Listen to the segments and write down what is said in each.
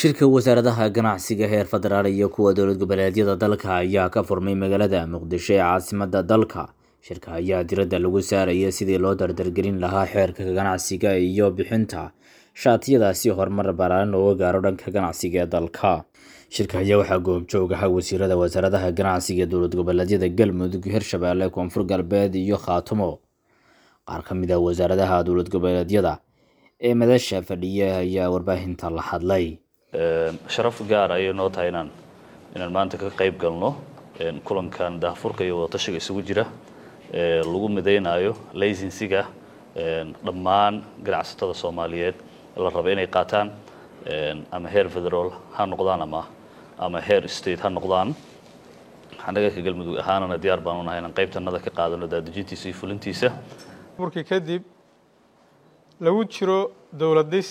shirka wasaaradaha ganacsiga heer federaal iyo kuwa dowlad goboleedyada dalka ayaa ka furmay magaalada muqdisho ee caasimadda dalka shirka ayaa diradda lagu saaraya sidii loo dardargelin lahaa xeerka ganacsiga iyo bixinta shaatiyadaasi horumar ballaaran looga gaaro dhanka ganacsiga ee dalka shirka ayaa waxaa goobjoog ahaa wasiirada wasaaradaha ganacsiga dowlad goboleedyada galmudug hirshabeelle koonfur galbeed iyo khaatumo qaar ka mid ah wasaaradaha dowlad goboleedyada ee madasha fadhiya ayaa warbaahinta la hadlay sharaf gaar ayay noo tahay inaan inaan maanta ka qayb galno kulankan daahfurka iyo wadatashiga isugu jira lagu midaynayo laysensiga dhammaan ganacsatada soomaaliyeed la raba inay qaataan ama heer federal ha noqdaan ama ama heer state ha noqdaan annaga ka galmudug ahaanana diyaar baan unahay inaan qaybtanada ka qaadano daadejintiisa iyo fulintiisa burkii kadib lagu jiro dowlad dhis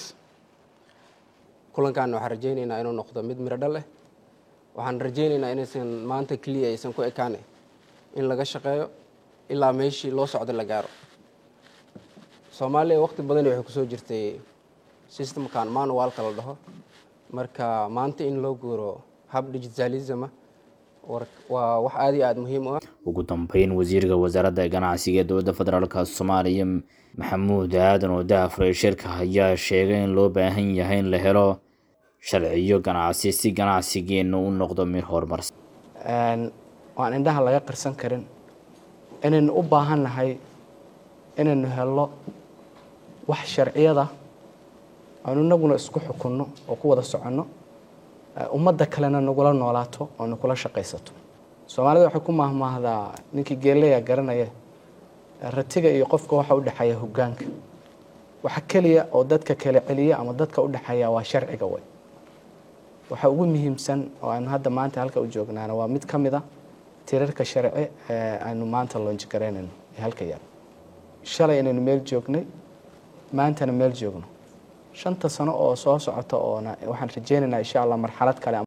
kulankan waxaan rajaynaynaa inuu noqdo mid miro dhal leh waxaan rajaynaynaa inaysan maanta keliya aysan ku ekaane in laga shaqeeyo ilaa meeshii loo socdo la gaaro soomaaliya waqti badani waxay kusoo jirtay systemkan manualka la dhaho marka maanta in loo guuro hab digitalisma waa wax aada iyo aada muhiim u ah ugu dambeyn wasiirka wasaaradda ganacsiga ee dowladda federaalka soomaaliya maxamuud aadan oo daafray shirka ayaa sheegay in loo baahan yahay in la helo sharciyo ganacsi si ganacsigeenu u noqdo mid horumarsan waan indhaha laga qarsan karin inaynu u baahan nahay inaynu helno wax sharciyada aanu inaguna isku xukunno oo ku wada soconno ummadda kalena nagula noolaato oo nakula shaqaysato soomaalida waxay ku maahmaahdaa ninkii geeleya garanaya ratiga iyo qofka waxa u dhexeeya hoggaanka waxa keliya oo dadka kala celiya ama dadka u dhexeeya waa sharciga way waxa ugu muhiimsan oo aanu hadda maanta halka u joognaana waa mid ka mid a tirarka sharci ee aynu maanta loonji garaynayno ee halka yaal shalay inaynu meel joognay maantana meel joogno shanta sano oo soo socota oona waxaan rajaynaynaa insha allah marxalad kale